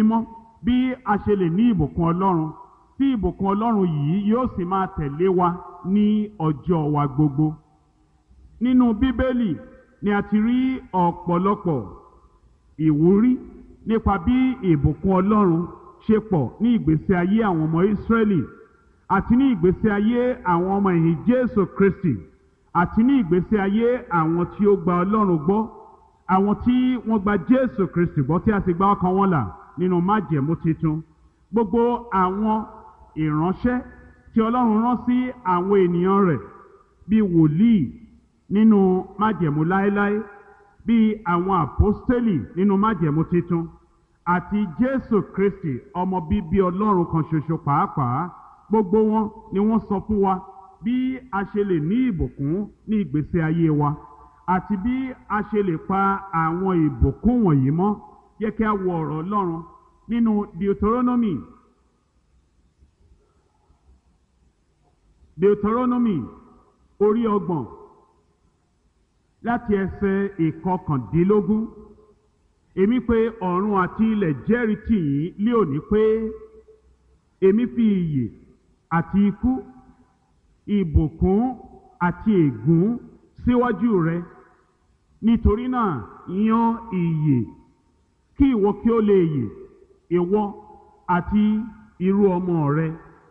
mímọ́ bí a ṣe lè ní ìbùkún ọlọ́run tí ìbùkún ọlọ́run yìí yóò sì máa tẹ̀lé wa ní ọjọ́ wa gbogbo nínú bíbélì ni a ti rí ọ̀pọ̀lọpọ̀ ìwúrí nípa bí ìbùkún ọlọ́run ṣe pọ̀ ní ìgbésí ayé àwọn ọmọ ìsírẹ́lì àti ní ìgbésí ayé àwọn ọmọ ẹ̀yìn jésù kristi àti ní ìgbésí ayé àwọn tí ó gba ọlọ́run gbọ́ àwọn tí wọ́n gba jésù kristi gbọ́ tí a sì gba ọkàn wọn là nínú májẹ̀mú titun gbogbo àwọn ìránṣẹ́ tí ọlọ́run rán sí àwọn ènìyàn rẹ̀ bíi wòlíì nínú májẹ̀mú láéláé bíi àwọn àpọ́stélì nínú májẹ̀mú titun àti jésù kristi ọmọ bíbí ọlọ́run kan ṣoṣo pàápàá gbogbo wọn ni wọ́n sọ fún wa bí a ṣe lè ní ìbùkún ní ìgbésí ayé wa àti bí a ṣe lè pa àwọn ìbùkún wọ̀nyí mọ́ yẹ kí a wo ọ̀rọ̀ ọlọ́run nínú deuteronomy deuteronomy orí ọgbọ̀n láti ẹsẹ̀ ìkọkàndínlógún èmi pé ọ̀run àti ilẹ̀ jẹ́rìí tì yín lé òní pé èmi fi ìyè àti ikú ìbùkún àti ègún síwájú rẹ nítorí náà yan ìyè kí ìwọ kí ó lè yè ìwọ àti irú ọmọ rẹ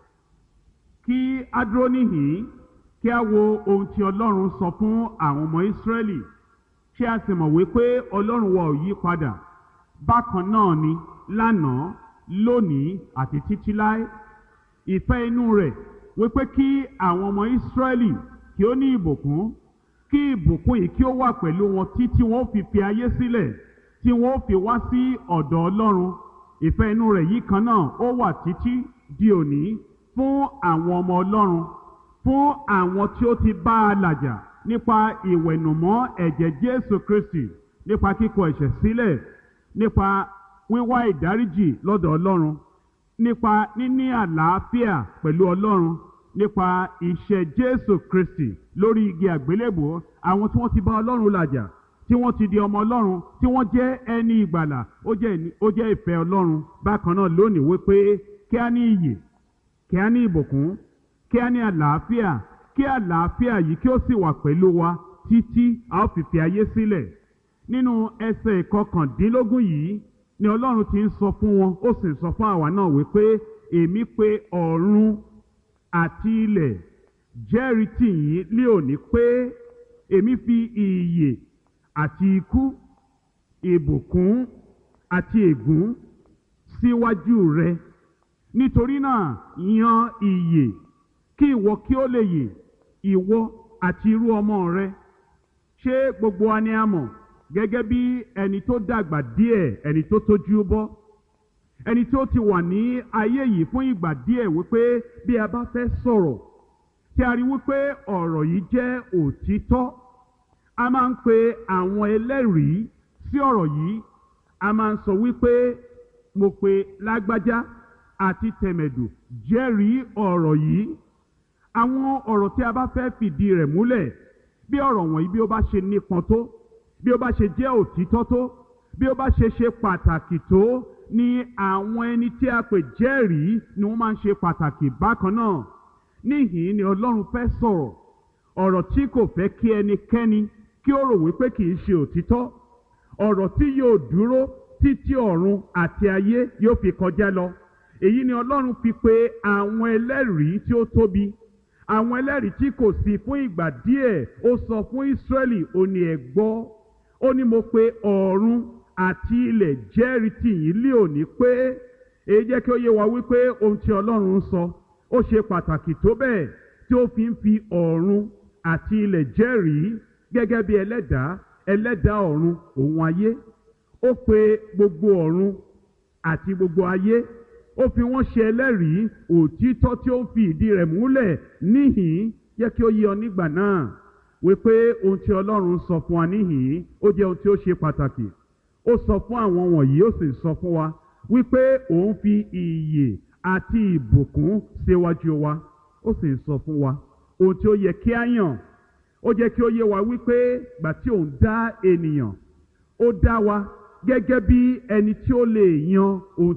kí a dúró níhìn kí a wo ohun tí ọlọ́run sọ fún àwọn ọmọ ìsírẹ́lì ṣé a sì mọ̀ wípé ọlọ́run wa ò yí padà bákan náà ni lánàá lónìí àti títí láé ìfẹ́ inú rẹ̀ wípé kí àwọn ọmọ ìsírẹ́lì kí ó ní ìbùkún kí ìbùkún yìí kí ó wà pẹ̀lú wọn títí wọn ó fi fi ayé sílẹ̀ tí wọn ó fi wá sí ọ̀dọ̀ ọlọ́run ìfẹ́ inú rẹ̀ yìí kan náà ó wà títí di òní fún àwọn ọmọ ọlọ́run fún àwọn tí ó ti bá a làjà nípa ìwẹ̀nùmọ́ ẹ̀jẹ̀ jésù kristi nípa kíkọ ẹ̀ṣẹ̀ sílẹ̀ nípa wíwá ìdáríjì lọ́dọ̀ ọlọ́run nípa níní àlàáfíà pẹ̀lú ọlọ́run nípa iṣẹ́ jésù kristi lórí igi àgbélébò àwọn tí wọ́n ti bá ọlọ́run làjà tí wọ́n ti di ọmọ ọlọ́run tí wọ́n jẹ́ ẹni ìgbàlà ó jẹ́ ó jẹ́ ìfẹ́ ọlọ́run bákan náà lónìí wípé kí á ní iyè kí á ní ìbùkún kí á ní àlàáfíà kí àlàáfíà yìí kí ó sì wà pẹ̀lú wa títí a ó fi fi ayé sílẹ̀ nínú ẹsẹ̀ ìkọkàndínlógún yìí ni ọlọ́run ti ń sọ fún wọn ó sì ń sọ fún àwa náà wípé èmi pé ọ̀run àti ilẹ̀ jẹ́rìí tì yín lé òní pé èmi fi ìyè àti ikú ìbùkún àti ègún síwájú rẹ nítorí náà yan ìyè kí ìwọ kí ó lè yè ìwọ àti irú ọmọ rẹ ṣé gbogbo wa ni a mọ̀ gẹ́gẹ́ bí ẹni tó dàgbà díẹ̀ ẹni tó tójú bọ́ ẹni tó ti wà ní ayé yìí fún ìgbà díẹ̀ wípé bí a bá fẹ́ sọ̀rọ̀ tí a rí wípé ọ̀rọ̀ yìí jẹ́ òtítọ́ a máa ń pe àwọn ẹlẹ́rìí sí ọ̀rọ̀ yìí a máa ń sọ wípé mo pe lágbájá àti tẹ̀mẹ̀dù jẹ́rìí ọ̀rọ̀ yìí àwọn ọ̀rọ̀ tí a bá fẹ́ fìdí rẹ̀ múlẹ̀ bí ọ̀rọ̀ wọ̀nyí bí ó bá ṣe nípọn tó bí ó bá ṣe jẹ́ òtítọ́ tó bí ó bá ṣe ṣe pàtàkì tó ni àwọn ẹni tí a pè jẹ́rìí ni wọ́n máa ń ṣe pàtàkì bákan náà níhìn ni ọlọ́run fẹ́ sọ̀rọ̀ ọ̀rọ̀ tí kò fẹ́ kí ẹnikẹ́ni kí ó rò wípé kì í ṣe òtítọ́ ọ̀rọ̀ tí yóò dúró títí ọ̀run àti ayé yóò fi kọjá lọ èyí ni ọlọ́run fi pe àwọn ẹlẹ́rìí tí ó tóbi àwọn ẹlẹ́rìí tí kò sí fún ìgbà díẹ̀ ó sọ fún Ísírẹ́lì ó ní ẹ gbọ́ ó ní mo pe ọ̀run àti ilẹ̀ jẹ́rìí tì yín lé òní pé èyí jẹ́ kí ó yé wa wípé ohun tí ọlọ́run ń sọ ó ṣe pàtàkì tó bẹ́ẹ̀ tí ó fi ń fi ọ̀run àti ilẹ̀ jẹ́rìí gẹ́gẹ́ bí ẹlẹ́dàá ẹlẹ́dàá ọ̀run òun ayé ó pe gbogbo ọ̀run àti gbogbo ayé ó fi wọ́n ṣe ẹlẹ́rìí òtítọ́ tí ó ń fi ìdí rẹ̀ múlẹ̀ níhìn jẹ́ kí ó yé ọ nígbà náà wípé ohun tí ọlọ́run sọ fún wa níhìn ó jẹ́ ohun tí ó ṣe pàtàkì ó sọ fún àwọn wọ̀nyí ó sì sọ fún wa wípé òun fi ìyè àti ìbùkún síwájú wa ó sì sọ fún wa ohun tí ó yẹ kí á yàn ó jẹ́ kí ó yé wa wípé gbà tí òun dá ènìyàn ó dá wa gẹ́gẹ́ bí ẹni tí ó lè yan ohun